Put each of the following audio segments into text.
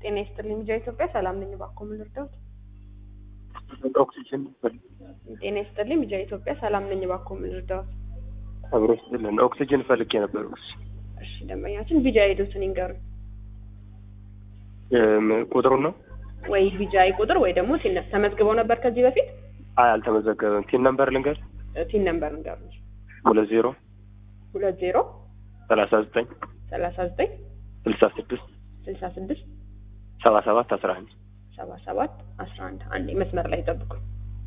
ጤና ይስጥልኝ ልጃ ኢትዮጵያ ሰላም ነኝ። እባክዎ ምን ልርዳዎት? ኦክሲጅን ጤና ይስጥልኝ ልጃ ኢትዮጵያ ሰላም ነኝ። እባክዎ ምን ልርዳዎት? አብሮ ስጥልን ኦክሲጅን ፈልጌ ነበር። እሺ ደንበኛችን ቢጃ ሄዱትን ይንገሩኝ። ቁጥሩን ነው? ወይ ቢጃይ ቁጥር ወይ ደግሞ ቲን ተመዝግበው ነበር ከዚህ በፊት አይ አልተመዘገበም። ቲን ነምበር ልንገር። ቲን ነምበር ንገሩኝ። ሁለት ዜሮ ሁለት ዜሮ ሰላሳ ዘጠኝ ሰላሳ ዘጠኝ ስልሳ ስድስት ስልሳ ስድስት ሰባ ሰባት አስራ አንድ ሰባ ሰባት አስራ አንድ አንዴ መስመር ላይ ጠብቁኝ።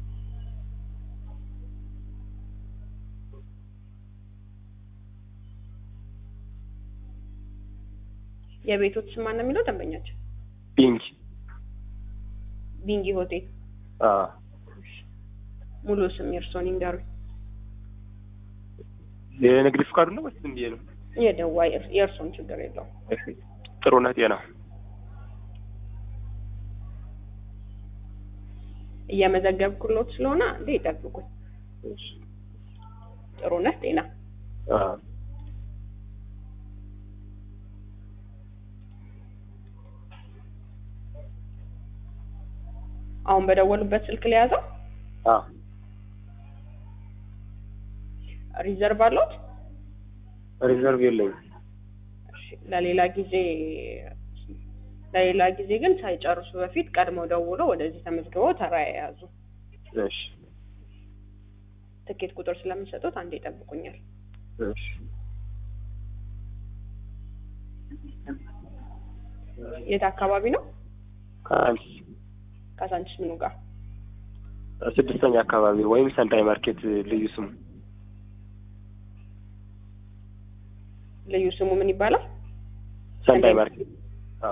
የቤቶት ስም ማን ነው የሚለው ደንበኛችን? ቢንጅ ቢንጊ ሆቴል። አ ሙሉ ስም የእርስዎን ይንገሩኝ። የንግድ ፍቃዱ ነው ወይስ እንዴ ነው? የደዋ የእርስዎን ችግር የለውም። ጥሩነህ ጤና እየመዘገብኩሎት ስለሆነ እንዴ ይጠብቁኝ። ጥሩነህ ጤና አ አሁን በደወሉበት ስልክ ለያዘው አ ሪዘርቭ አለዎት? ሪዘርቭ የለኝም። እሺ ለሌላ ጊዜ ለሌላ ጊዜ ግን ሳይጨርሱ በፊት ቀድመው ደውለው ወደዚህ ተመዝግበው ተራ የያዙ እሺ ትኬት ቁጥር ስለምሰጡት አንዴ ይጠብቁኛል። እሺ የት አካባቢ ነው? ከአንቺ ካሳንቺስ ምኑ ጋር? ስድስተኛ አካባቢ ወይም ሰንዳይ ማርኬት ልዩ ስሙ ልዩ ስሙ ምን ይባላል? ሰንዳይ ማርኬት አ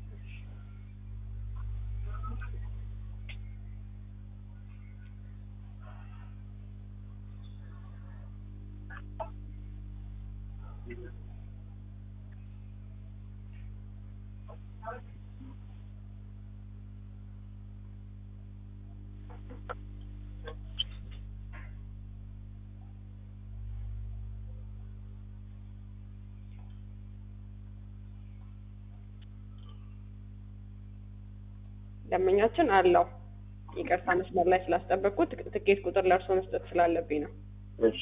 ደንበኛችን አለው። ይቅርታ መስመር ላይ ስላስጠበቅኩት ትኬት ቁጥር ለእርስዎ መስጠት ስላለብኝ ነው። እሺ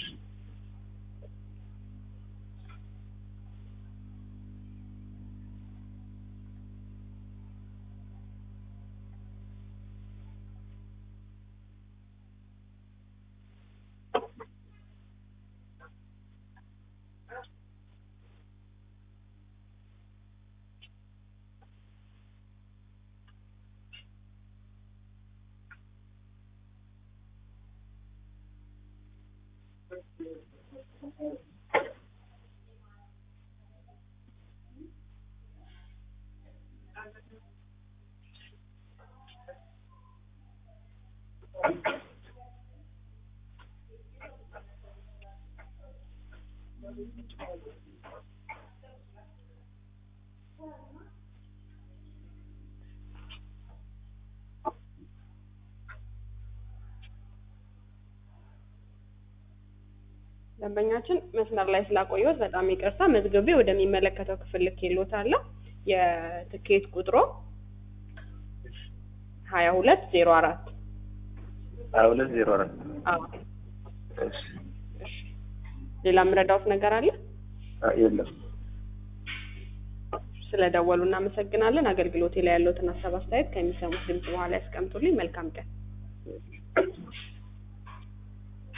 ደንበኛችን መስመር ላይ ስላቆየሁት በጣም ይቅርታ። መዝግቤ ወደሚመለከተው ክፍል ልኬልዎታለሁ። የትኬት ቁጥሮ ሀያ ሁለት ዜሮ አራት ሀያ ሁለት ዜሮ አራት እሺ ሌላ የምረዳዎት ነገር አለ? አ የለም ስለደወሉ እናመሰግናለን። አገልግሎቴ ላይ ያለዎትን ሀሳብ አስተያየት ከሚሰሙት ድምጽ በኋላ ያስቀምጡልኝ። መልካም ቀን።